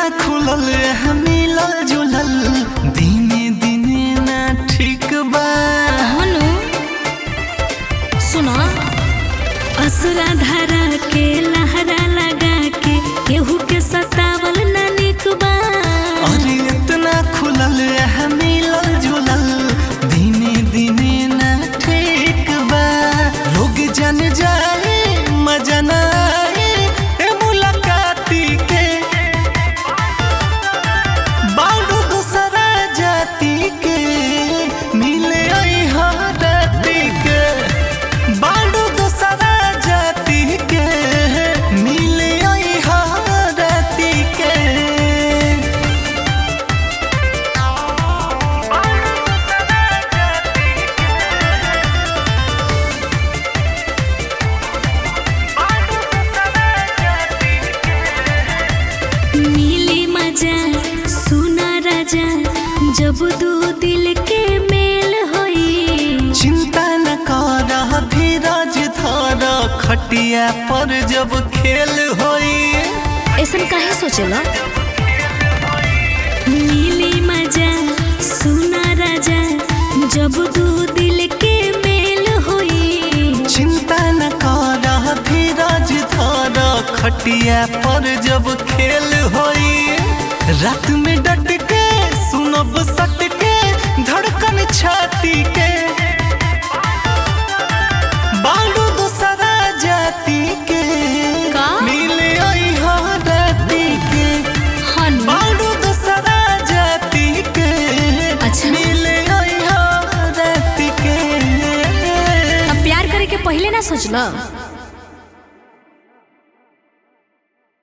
खुलल है मिलल जुलल दिने दिने ना ठीक बा हनु सुना असुरा धारा के लहरा लगा के केहू के सतावल ना निक बा अरे इतना खुलल है मिलल जुलल दिने दिने ना ठीक बा लोग जन जाए मजा ना आए ए मुलाकाती के बालू दूसरा जाति के मिले आई हाथी के बालू दूसरा जाति के मिले आई हाथी के मिली मजा सुना राजा जब दू दिल के मेल होई चिंता न कर धीरज धर खटिया पर जब खेल होई ऐसन काहे सोचेला मिली मजा सुना राजा जब दू दिल के मेल होई चिंता न कर धीरज धर खटिया पर जब खेल होई रात में डट के सुनब सट के धड़कन छाती के बालू दूसरा जाति के का? मिले आई राती के हनु बालू दूसरा जाति के अच्छा। मिले आई राती के अब प्यार करे के पहले ना सोचला